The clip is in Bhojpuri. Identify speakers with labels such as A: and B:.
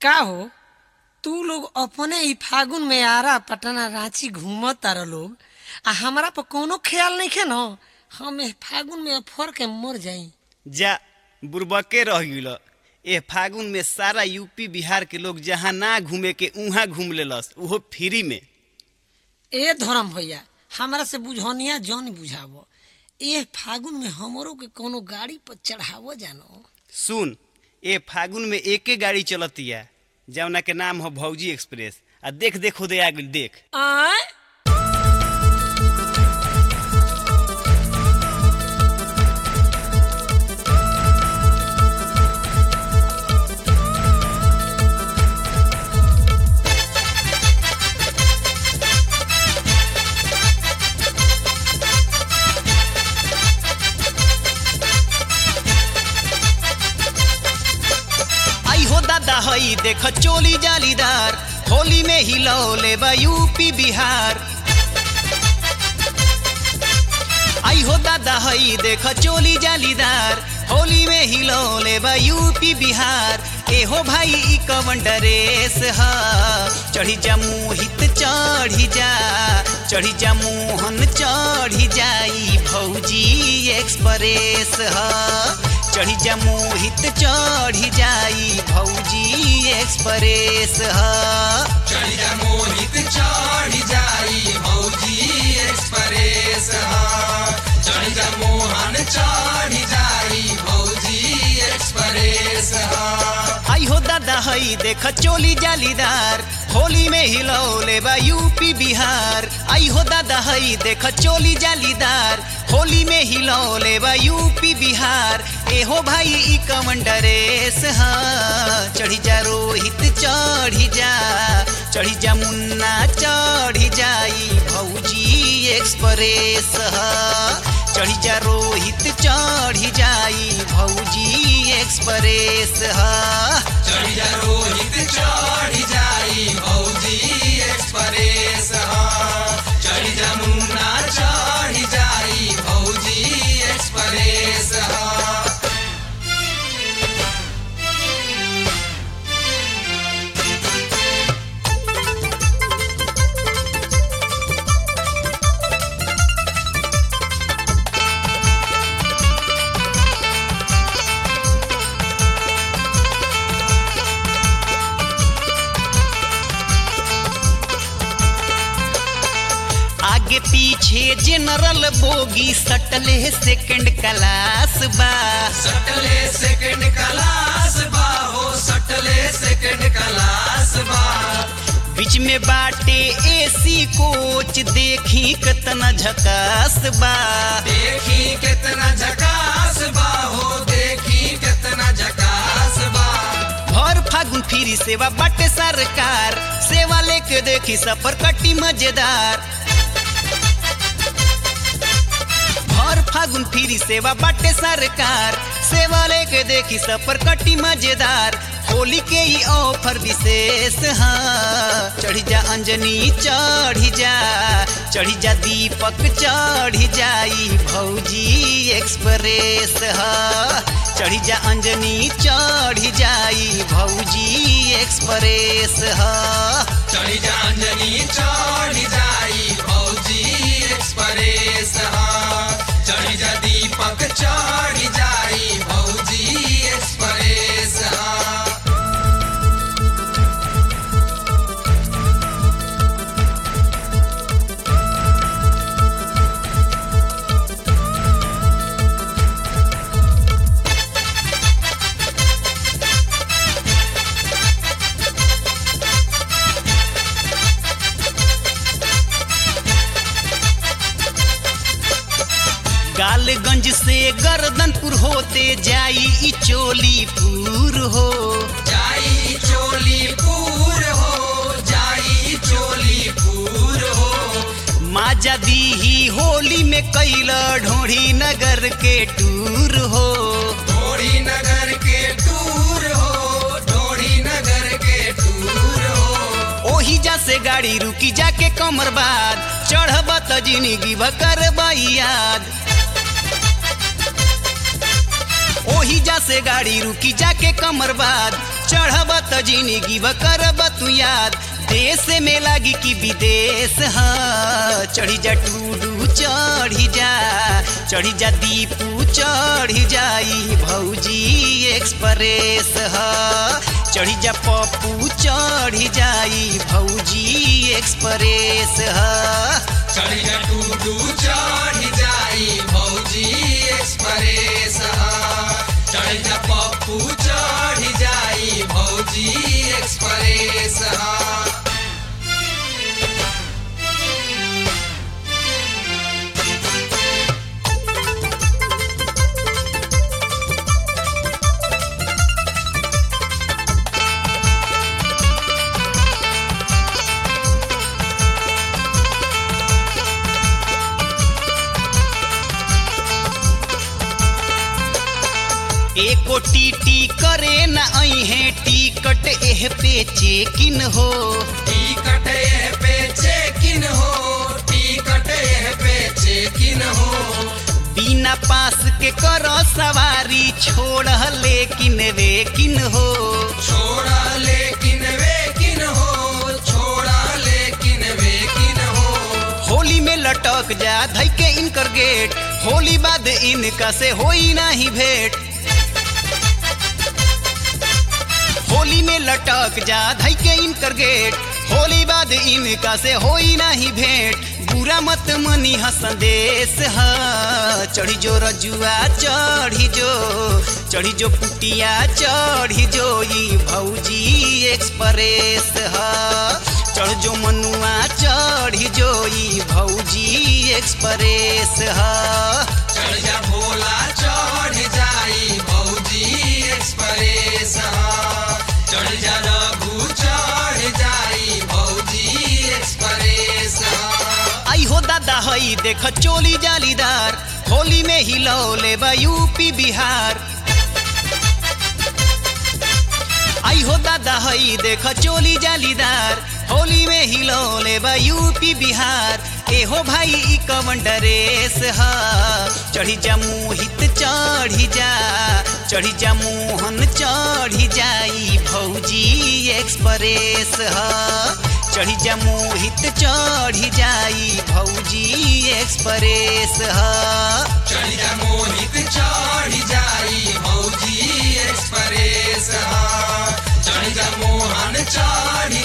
A: का हो तू लोग अपने ही फागुन में आरा पटना रांची घूमत तारा लोग आ हमरा पर कोनो ख्याल नहीं खे न हम एह फागुन में फर के मर जाई
B: जा बुरबके रह गिल ए फागुन में सारा यूपी बिहार के लोग जहाँ ना घूमे के उहाँ घूम लेलस उहो फ्री में
A: ए धर्म भैया हमरा से बुझनिया जौन बुझावो एह फागुन में हमरो के कोनो गाड़ी पर चढ़ावो जानो
B: सुन ए फागुन में एके गाड़ी चलतिया जौना के नाम हो भौजी एक्सप्रेस आ देख देख खुदे आ गइल देख
A: आय
B: आई हो दादा हई देख चोली जालीदार होली में हिलौले बा यूपी बिहार आई हो दादा हई देख चोली जालीदार होली में हिलौले बा यूपी बिहार ए हो भाई ई कवन ड्रेस ह चढ़ी जा मोहित चढ़ी जा चढ़ी जा मोहन चढ़ी जाई भौजी एक्सप्रेस ह चढ़ी जा मोहित चढ़ी जाई भौजी एक्सप्रेस ह
C: चढ़िया मोहित चढ़ जाई भौजी एक्सप्रेस हा चढ़िया मोहन चढ़ जाई भौजी एक्सप्रेस हा
B: आई हो दादा हई देख चोली जालीदार होली में हिलौले बा यूपी बिहार आई हो दादा हई देख चोली जालीदार होली में हिलौले बा यूपी बिहार ए हो भाई ई कवन ड्रेस हा चढ़ी जा रोहित चढ़ी जा चढ़ी जा मुन्ना चढ़ी जाई भौजी एक्सप्रेस हा चढ़ी जा रोहित चढ़ी जाई भौजी एक्सप्रेस हा
C: चढ़िया रोहित चढ़ जाई भौजी एक्सप्रेस हा चढ़िया मुन्ना चढ़ जाई भौजी एक्सप्रेस हा
B: आगे पीछे जनरल बोगी सटले सेकंड क्लास बा
C: सटले सेकंड क्लास बा हो सटले सेकंड क्लास बा
B: बीच में बाटे एसी कोच देखी कितना झकास बा
C: देखी कितना झकास बा हो देखी कितना झकास बा
B: भर फागुन फिरी सेवा बाटे सरकार सेवा लेके देखी सफर कटी मजेदार भर फागुन फिरी सेवा बाटे सरकार सेवा लेके देखी सफर कटी मजेदार होली के ही ऑफर विशेष हाँ चढ़ी जा अंजनी चढ़ी जा चढ़ी जा दीपक चढ़ी जाई भौजी एक्सप्रेस हाँ चढ़ी जा अंजनी चढ़ी जाई भौजी एक्सप्रेस हाँ
C: चढ़ी जा अंजनी चढ़ जाई भौजी एक्सप्रेस हा चढ़ी जा दीपक चढ़ जाई भौजी एक्सप्रेस हा
B: गालगंज से गर्दनपुर होते जाई ई चोली पूर हो
C: जाई चोली पूर हो जाई चोली पूर हो
B: माजा दीही होली में कैला ढोढ़ी नगर के टूर हो
C: ढोड़ी नगर के टूर हो ढोड़ी नगर के टूर हो
B: ओही जा से गाड़ी रुकी जाके कमर बाद चढ़ब त जिंदगी भकर याद ओही जा से गाड़ी रुकी जाके कमर बाद चढ़ब त जिंदगी ब करब तू याद देश में लागी कि विदेश ह चढ़ी जा टूडू चढ़ी जा चढ़ी जा दीपू चढ़ी जाई भौजी एक्सप्रेस ह चढ़ी जा पप्पू चढ़ी जाई भौजी एक्सप्रेस ह
C: चढ़ जा टूडू चढ़ जाई भौजी एक्सप्रेस चढ़ जा पप्पू चढ़ जाई भौजी एक्सप्रेस
B: एको टीटी करे न अहे टिकट एह पे चेकिन हो
C: टिकट एह पे चेकिन हो टिकट एह पे चेकिन हो
B: बिना पास के कर सवारी छोड़ लेकिन वेकिन हो
C: छोड़ा लेकिन वेकिन हो छोड़ा लेकिन वेकिन हो
B: होली में लटक जा धई के इनकर गेट होली बाद इनका से होई नाही भेंट होली में लटक जा धई के इनकर गेट होली बाद इनका से होई नाही भेंट बुरा मत मनी ह संदेश ह चढ़ी जो रजुआ चढ़ी जो चढ़ी जो पुटिया चढ़ी जो ई भौजी एक्सप्रेस ह चढ़ जो मनुआ चढ़ी जो ई भौजी एक्सप्रेस ह
C: चढ़ जा भोला चढ़ जाई भौजी एक्सप्रेस चढ़ जा रघु चढ़ जाई भौजी एक्सप्रेस
B: आई हो दादा हई देख चोली जालीदार होली में हिलौले बा यूपी बिहार आई हो दादा हई देख चोली जालीदार होली में हिलौले बा यूपी बिहार एहो भाई ई कवन डरेस ह चढ़ी जा मोहित चढ़ी जा चढ़ी जा मोहन चढ़ी जाई भौजी एक्सप्रेस ह चढ़ी जा मोहित चढ़ी जाई भौजी एक्सप्रेस ह
C: चढ़ जा मोहित चढ़ जाई भौजी एक्सप्रेस चढ़ जा मोहन चढ़